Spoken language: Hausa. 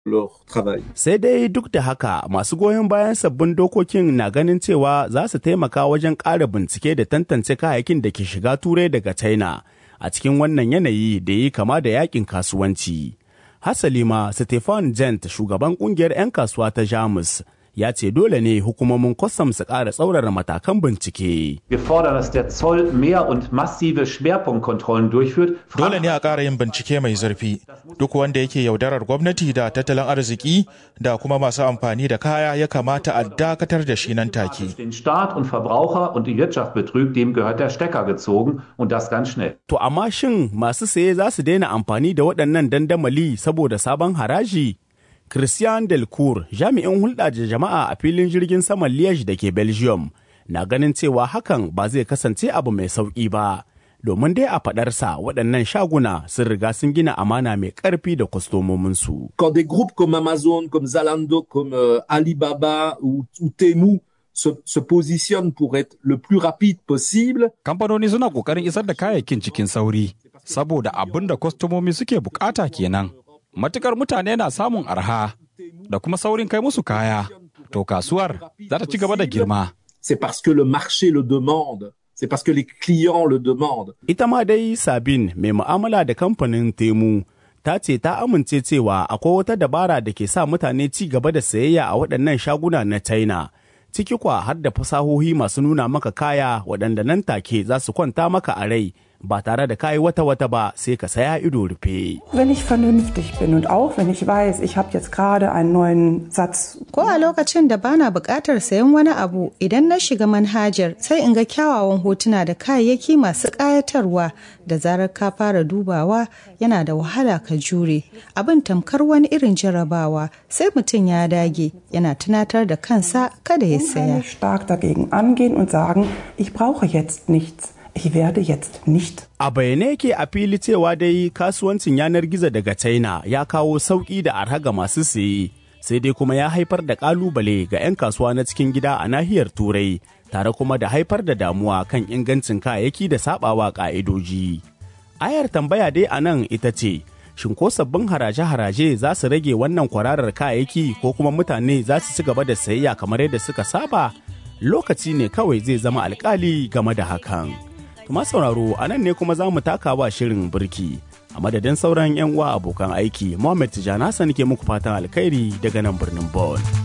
Sai dai duk da haka masu goyon bayan sabbin dokokin na ganin cewa za su taimaka wajen ƙara bincike da tantance kayayyakin da ke shiga turai daga China a cikin wannan yanayi da yi kama da yakin kasuwanci. Hasali ma Stefan Jent shugaban kungiyar 'yan kasuwa ta Jamus ya ce dole ne hukumomin kwastam su ƙara tsaurara matakan bincike. Wir fordern, dass der Zoll mehr und massive Schwerpunktkontrollen durchführt. Dole ne a ƙara yin bincike mai zurfi. Duk wanda yake yaudarar gwamnati da tattalin arziki da kuma masu amfani da kaya ya kamata a dakatar da shi nan take. Den Staat und Verbraucher und die Wirtschaft betrügt, dem gehört der Stecker gezogen und das ganz schnell. To amma shin masu saye za su daina amfani da waɗannan dandamali saboda sabon haraji? Christian Delcourt, jami'in hulɗa da jama'a a filin jirgin saman Liège da ke Belgium, na ganin cewa hakan ba zai kasance abu mai sauƙi ba. Domin dai a faɗarsa waɗannan shaguna sun riga sun gina amana mai ƙarfi da kwastomominsu. Quand des groupes comme Amazon, comme Zalando, comme euh, Alibaba ou, ou Temu se, se positionnent pour être le plus rapide possible, Kamfanoni suna ƙoƙarin isar da kayayyakin cikin sauri, saboda abin da kwastomomi suke bukata kenan. Matukar mutane na samun arha da kuma saurin kai musu kaya, to kasuwar za ta ci gaba da girma. c'est parce que le marché le demande, c'est parce que les clients le demandent. Ita ma dai Sabin mai mu'amala da kamfanin Temu ta ce ta amince cewa akwai wata dabara da ke sa mutane ci gaba da sayayya a waɗannan shaguna na China. Ciki kwa har da fasahohi masu nuna maka kaya waɗanda nan take za su kwanta maka a rai ba tare da kayi wata-wata ba sai ka saya ido rufe. Wenn ich vernünftig bin und auch wenn ich weiß, ich habe jetzt gerade einen neuen Satz. Ko a lokacin da bana buƙatar sayan wani abu idan na shiga manhajar sai in ga kyawawan hotuna da kayayyaki masu ƙayatarwa da zarar ka fara dubawa yana da wahala ka jure. Abin tamkar wani irin jarabawa sai mutum ya dage yana tunatar da kansa kada ya saya. stark dagegen angehen und sagen, ich brauche jetzt nichts. Ich werde jetzt nicht. A bayyane yake a fili cewa dai kasuwancin yanar gizo daga China ya kawo sauƙi da arha ga masu siye, sai dai kuma ya haifar da ƙalubale ga 'yan kasuwa na cikin gida a nahiyar Turai, tare kuma da haifar da damuwa kan ingancin kayayyaki da sabawa ƙa'idoji. Ayar tambaya dai a nan ita ce, shin ko sabbin haraje-haraje za su rage wannan kwararar kayayyaki ko kuma mutane za su ci gaba da sayayya kamar yadda suka saba? Lokaci ne kawai zai zama alkali game da hakan. Tuma sauraro a nan ne kuma za mu taka wa shirin birki. A madadin sauran 'yan uwa abokan aiki, Mohammed Tijjani Hassan ke muku fatan alkhairi daga nan birnin Bonn.